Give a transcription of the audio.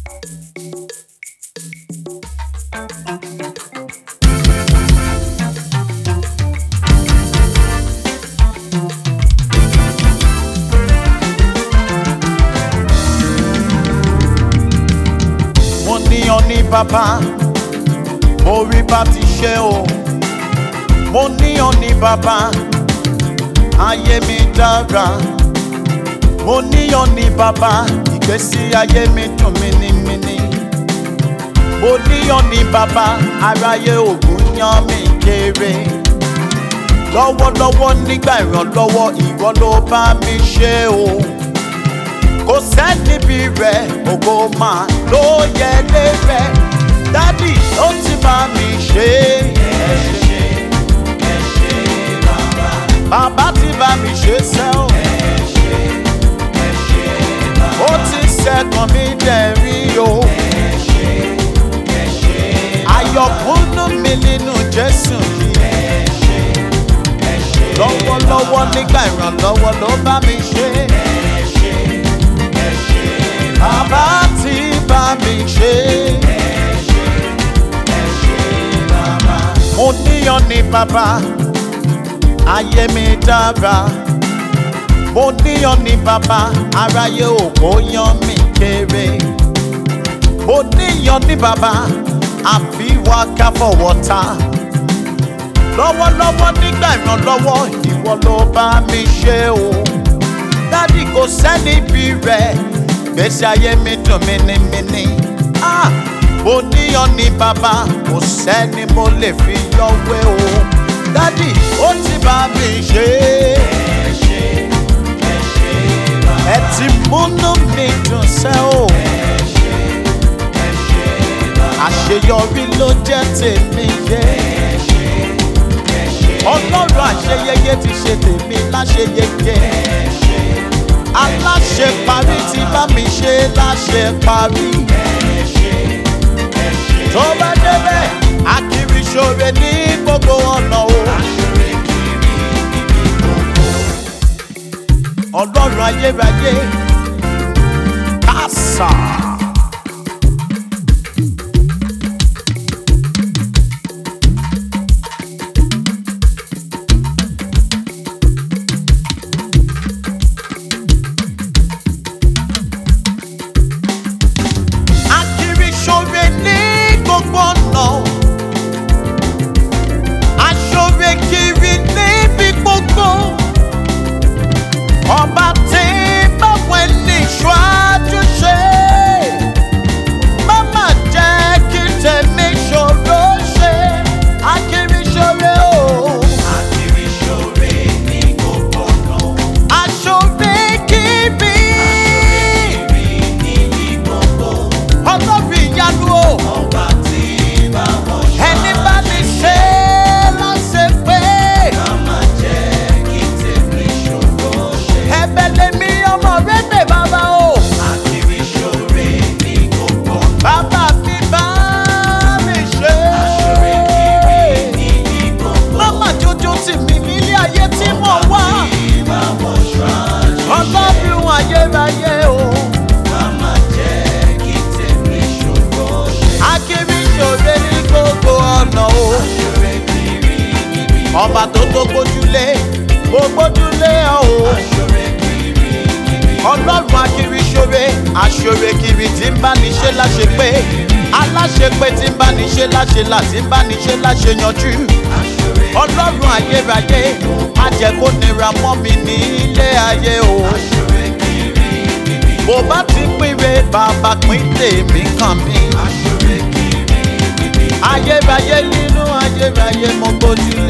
mo níyan ní bàbá mo rí bá ti ṣe o mo níyan ní bàbá ayé mi dára mo níyan ní bàbá ìgbésí ayé mi dùn mínímíní mo níyan ní bàbá aráyé ògùn yan mi kéré lọ́wọ́lọ́wọ́ nígbà ìrànlọ́wọ́ ìwọ ló bá mi ṣe o kò sẹ́ni bí rẹ̀ ògo máa ló yẹ lé rẹ̀ dádì ó ti bá mi ṣe é ṣe ẹ ṣe bàbá bàbá ti bá mi ṣe sẹ́ o ẹ ṣe ẹ ṣe bàbá ó ti ṣẹ́gun mi dẹ̀rí o ẹ ṣe ẹ ṣe bàbá ayọ̀kúnnú mi nínú Jésù yìí ẹ ṣe ẹ ṣe lọ́wọ́lọ́wọ́ nígbà ìrànlọ́wọ́ ló bá mi ṣe é. Bàbá ti bá mi ṣe. Mo níyan ní bàbá, ayé mi dára. Mo níyan ní bàbá, aráyé òkò yan mi kéré. Mo níyan ní bàbá, àfiwá ká fọwọ́ ta. Lọ́wọ́lọ́wọ́ nígbà ìrànlọ́wọ́, ìwọ ló bá mi ṣe o. Dádì kò sẹ́ni bí rẹ̀ gbèsè ayé mi dùn mínímíní. Ah, mo níyan ní bàbá kò sẹ́ni mo lè fi yọ̀wé o. dádì ó ti bá mi ṣe é. ẹ ti múnú mi dùn sẹ́ o. àṣeyọrí ló jẹ́ tèmi yé. ọlọ́run àṣeyẹyẹ ti ṣe tèmi láṣeyẹyẹ aláṣẹ parí tí bá mi ṣe láṣẹ parí. tó bá débẹ̀ akiri ṣoore ní gbogbo ọ̀nà o. ọlọ́run ayérayé kásá. akiri ṣoore ní gbogbo ọ̀nà. aṣoore kiri níbi gbogbo. ọba tí báwọn ẹni ṣáájú ṣe. má má jẹ́ kí tèmi ṣòro ṣe. akiri ṣoore o. Akiri ṣoore ní gbogbo ọ̀nà. aṣoore kiri. Rí níbi gbogbo. ọlọ́run ìyanu o. Ọba tí bá wọn ṣọ́. ẹni bá ní ṣe é láṣẹ pé. Ká má jẹ́ kí tèmi ṣòro ṣe. ẹ̀bẹ̀ lèmi ọmọ rẹ pè bàbá o. Akiri ṣoore ní gbogbo ọ̀nà. bàbá mi bá mi ṣe. Ṣoore kiri níbi gbogbo. mama jojo tì mí nílé ayé tí mo wá. Tí bá wọn ṣáájú. ọlọ́run ayérayé o. Ká má jẹ́ kí tèmi ṣòro ṣe. akiri ṣòre ní gbogbo ọ̀nà o. Ṣoore kiri níbi ọba tó tó gbójúlé kó gbójúlé ọ o. Ṣoore kiri níbi ọlọ́run akiri ṣoore aṣoore kiri tí ń bá ní ṣe láṣẹ pé aláṣepé tí ń bá ní ṣe láṣẹ là tí ń bá ní ṣe láṣẹ yanjú Aṣoore ọlọ́run ayérayé má jẹ́ kó nira mọ́ mi ní ilé ayé o Aṣoore kiri níbi bó bá ti pínre bàbá pín tèmi kàn mí Aṣoore kiri níbi ayérayé nínú ayérayé mo gbójú